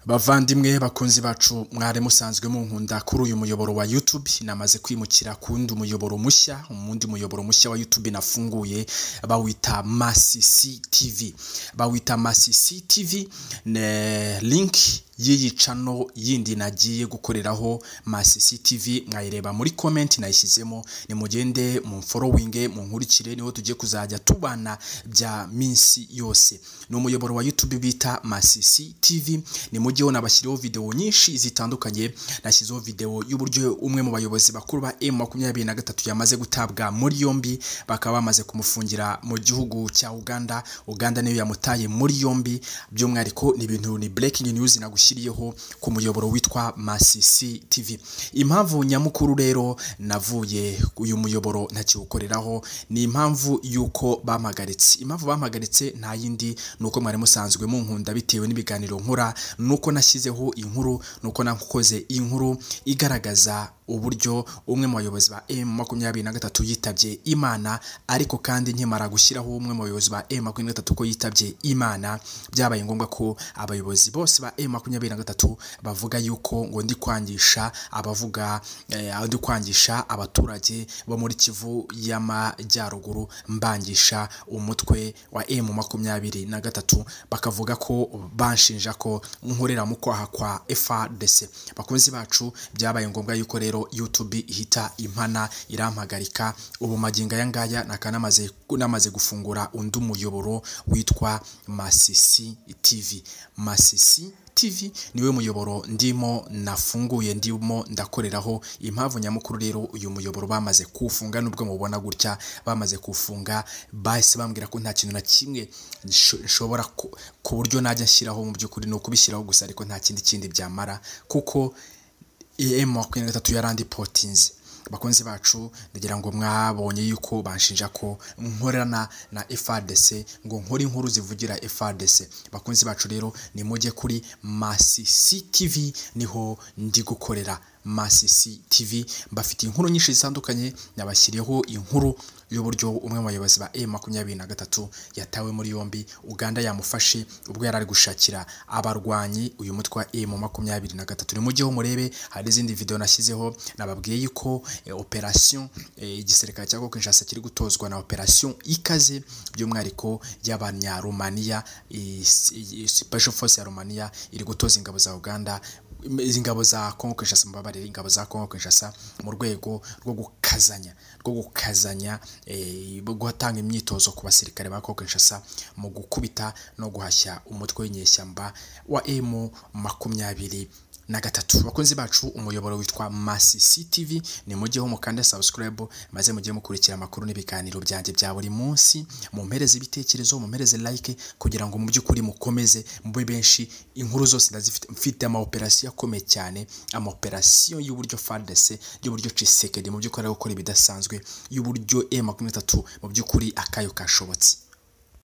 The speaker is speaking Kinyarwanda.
bavandimwe bakunzi bacu mwari musanzwe munkunda kuri uyu muyoboro wa YouTube namaze kwimukira ku wundi muyoboro mushya umundi muyoboro mushya wa YouTube nafunguye bawita Masisi TV bawita Masisi TV ne link y'iyi cano yindi nagiye gukoreraho Masisi TV mwayireba muri comment nayishyizemo nimugende mu following munkurikire niho tugiye kuzajya tubana bya minsi yose ni umuyoboro wa YouTube bita Masisi TV ni mu gihe nabashyiriho video nyinshi zitandukanye nashyizeho video y'uburyo umwe mu bayobozi bakuru ba M23 yamaze gutabwa muri yombi bakaba bamaze kumufungira mu gihugu cya Uganda Uganda niyo yamutaye muri yombi by'umwihariko ni ibintu ni breaking news nagushyiriyeho ku muyoboro witwa Masisi TV impamvu nyamukuru rero navuye uyu muyoboro ntakiwukoreraho ni impamvu y'uko bampagaritse impamvu bampagaritse nta yindi nuko mwari musanzwe munkunda bitewe n'ibiganiro nkora nuko nashyizeho inkuru nuko nakoze inkuru igaragaza uburyo umwe mu bayobozi ba M makumyabiri na gatatu yitabye Imana ariko kandi nkimara gushyiraho umwe mu bayobozi ba M makumyabiri na gatatu ko yitabye Imana byabaye ngombwa ko abayobozi bose ba M makumyabiri na gatatu bavuga yuko ngo ndi kwangisha abavuga eh, ndi kwangisha abaturage bo muri Kivu y'amajyaruguru mbangisha umutwe wa M makumyabiri na gatatu bakavuga ko banshinja ko nkorera mu kwaha kwa FARDC bakunzi bacu byabaye ngombwa yuko rero YouTube ihita impana irampagarika ubu magingo aya ngaya nakanamaze namaze gufungura undi muyoboro witwa Masisi TV Masisi TV niwe muyoboro ndimo nafunguye ndimo ndakoreraho impamvu nyamukuru rero uyu muyoboro bamaze kufunga nubwo mubona gutya bamaze kufunga bahise bambwira ko nta kintu na kimwe nshobora ku buryo najya nshyiraho mu by'ukuri ni ukubishyiraho gusa ariko nta kindi kindi byamara kuko em makumyabiri na gatatu yarandi potinze bakunzi bacu ndagira ngo mwabonye yuko banshinja ko nkorana na FARDC ngo nkore inkuru zivugira FARDC bakunzi bacu rero nimujye kuri Masisi TV niho ndi gukorera Masisi TV bafite inkuru nyinshi zitandukanye nabashyiriyeho inkuru y'uburyo umwe mu bayobozi ba M23 yatawe muri yombi Uganda yamufashe ubwo yari ari gushakira abarwanyi uyu mutwe wa M23 ni mu gihe murebe hari izindi video nashyizeho nababwiye yuko e, operation e, igisirikare cya Kinshasa kiri gutozwa na operation ikaze by'umwihariko y'abanya Romania e, special force ya Romania iri gutoza ingabo za Uganda ingabo za Kongo Kinshasa mbabarira ingabo za Kongo Kinshasa mu rwego rwo gukazanya rwo gukazanya eh, gutanga imyitozo ku basirikare ba Kongo Kinshasa mu gukubita no guhashya umutwe w'inyeshyamba wa M makumyabiri na gatatu bakunzi bacu umuyoboro witwa Masisi TV ni mujye ho mukanda subscribe maze mujye mukurikira amakuru n'ibiganiro byanjye bya buri munsi mumpereze ibitekerezo mumpereze like kugira ngo mu by'ukuri mukomeze mube benshi inkuru zose ndazifite mfite ama operation akomeye cyane ama operation y'uburyo FARDC y'uburyo Tshisekedi mu by'ukuri gukora ibidasanzwe y'uburyo M23 mu by'ukuri akayo kashobotse